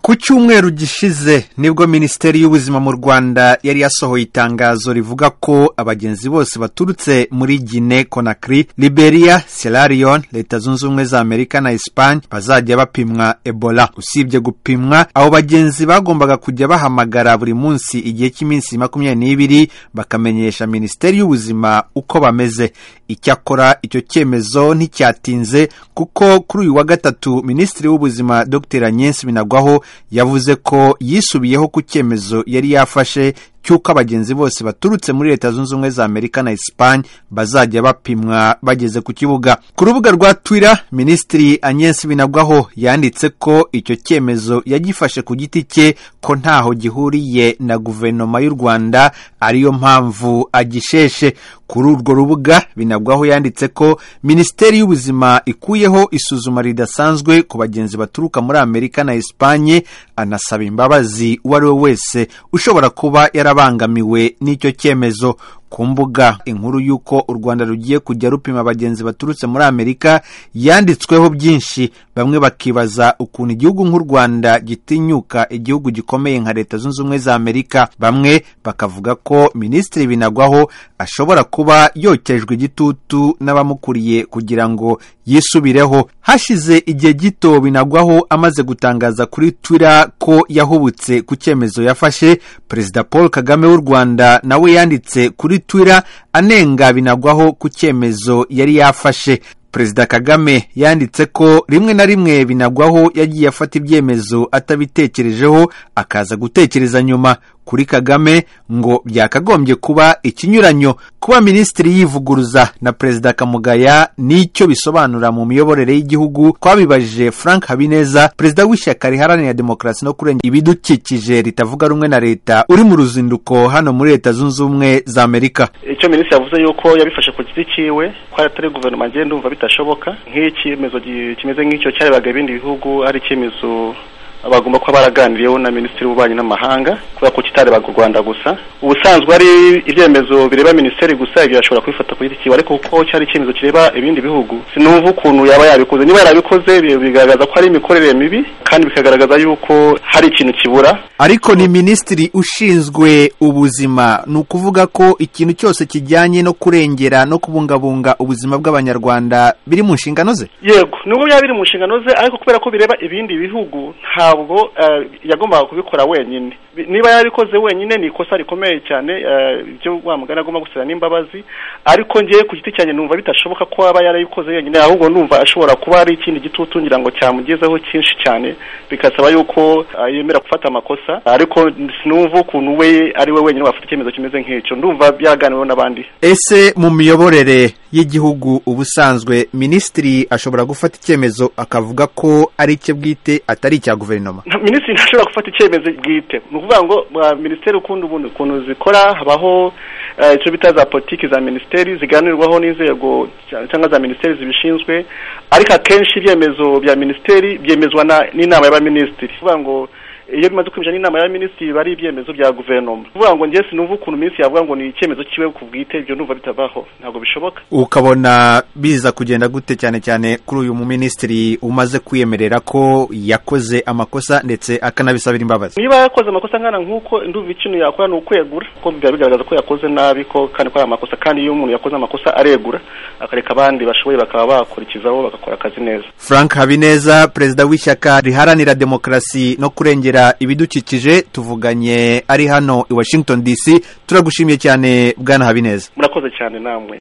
ku cyumweru gishize nibwo minisiteri y'ubuzima mu rwanda yari yasohoye itangazo rivuga ko abagenzi bose baturutse muri gine konakiri liberia sierra leone leta zunze ubumwe za amerika na esipanye bazajya bapimwa ebola usibye gupimwa abo bagenzi bagombaga kujya bahamagara buri munsi igihe cy'iminsi makumyabiri n'ibiri bakamenyesha minisiteri y'ubuzima uko bameze icyakora icyo cyemezo nticyatinze kuko kuri uyu wa gatatu minisitiri w'ubuzima dr nyensi binagwaho yavuze ko yisubiyeho ku cyemezo yari yafashe cy'uko abagenzi bose baturutse muri leta zunze ubumwe za amerika na esipanye bazajya bapimwa bageze ku kibuga ku rubuga rwa twira minisitiri anyensi binagwaho yanditse ko icyo cyemezo yagifashe ku giti cye ko ntaho gihuriye na guverinoma y'u rwanda ariyo mpamvu agisheshe kuri urwo rubuga binagwaho yanditse ko minisiteri y'ubuzima ikuyeho isuzuma ridasanzwe ku bagenzi baturuka muri amerika na esipanye anasaba imbabazi uwo ari we wese ushobora kuba yari abangamiwe n'icyo cyemezo ku mbuga inkuru y'uko u rwanda rugiye kujya rupima abagenzi baturutse muri amerika yanditsweho byinshi bamwe bakibaza ukuntu igihugu nk'u rwanda gitinyuka igihugu gikomeye nka leta zunze ubumwe za amerika bamwe bakavuga ko minisitiri binagwaho ashobora kuba yokejwe igitutu n'abamukuriye kugira ngo yisubireho hashize igihe gito binagwaho amaze gutangaza kuri twira ko yahubutse ku cyemezo yafashe perezida paul kagame w'u rwanda nawe yanditse kuri twira anenga binagwaho ku cyemezo yari yafashe perezida kagame yanditse ko rimwe na rimwe binagwaho yagiye afata ibyemezo atabitekerejeho akaza gutekereza nyuma kuri kagame ngo byakagombye kuba ikinyuranyo kuba minisitiri yivuguruza na perezida kamugaya n'icyo bisobanura mu miyoborere y'igihugu twabibajije frank habineza perezida w'ishyaka riharanira demokarasi no kurengera ibidukikije ritavuga rumwe na leta uri mu ruzinduko hano muri leta zunze ubumwe za amerika icyo minisitiri yavuze yuko yabifashe ku giti cyiwe ko atari guverinoma agenda umva bitashoboka nk'icyemezo kimeze nk'icyo cyarebaga ibindi bihugu ari icyemezo bagomba kuba baraganiriyeho na minisitiri w'ububanyi n'amahanga kubera ko kitarebaga u rwanda gusa ubusanzwe ari ibyemezo bireba minisiteri gusa ibyo yashobora kubifata ku giti cyiwe ariko kuko cyari icyemezo kireba ibindi bihugu sinumva ukuntu yaba yabikoze niba yarabikoze bigaragaza ko ari imikorere mibi kandi bikagaragaza yuko hari ikintu kibura ariko ni minisitiri ushinzwe ubuzima ni ukuvuga ko ikintu cyose kijyanye no kurengera no kubungabunga ubuzima bw'abanyarwanda biri mu nshingano ze yego nubwo byaba biri mu nshingano ze ariko kubera ko bireba ibindi bihugu nta ntabwo yagombaga kubikora wenyine niba yarabikoze wenyine ni ikosa rikomeye cyane ibyo wa mugani agomba gusaba n'imbabazi ariko ngewe ku giti cyanjye numva bitashoboka ko aba yarabikoze wenyine ahubwo numva ashobora kuba ari ikindi gitutu ngira ngo cyamugezeho cyinshi cyane bigasaba yuko yemera gufata amakosa ariko sinumva ukuntu we ari we wenyine wafata icyemezo kimeze nk'icyo ndumva byaganiriweho n'abandi ese mu miyoborere y'igihugu ubusanzwe minisitiri ashobora gufata icyemezo akavuga ko ari icye bwite atari icya guverinoma minisitiri ntashobora gufata icyemezo bwite ni ukuvuga ngo minisiteri ukunda ubundi ukuntu zikora habaho icyo bita za politiki za minisiteri ziganirwaho n'inzego cyangwa za minisiteri zibishinzwe ariko akenshi ibyemezo bya minisiteri byemezwa n'inama y'abaminisitiri kuvuga ngo iyo bimaze kwinjira n'inama y'abaminisitiri biba ari ibyemezo bya guverinoma kuvuga ngo njye sinumva ukuntu minisitiri yavuga ngo ni icyemezo kiwe ku bwite ibyo numva bitavaho ntabwo bishoboka ukabona biza kugenda gute cyane cyane kuri uyu muminisitiri umaze kwiyemerera ko yakoze amakosa ndetse akanabisabira imbabazi niba yakoze amakosa nkana nk'uko ndumva ikintu yakora ni ukwegura kuko biba bigaragaza ko yakoze nabi ko kandi ko ari amakosa kandi iyo umuntu yakoze amakosa aregura akareka abandi bashoboye bakaba bakurikizaho bagakora akazi neza frank habineza perezida w'ishyaka riharanira demokarasi no kurengera ibidukikije tuvuganye ari hano i washington dc turagushimiye cyane bwana habineza murakoze cyane namwe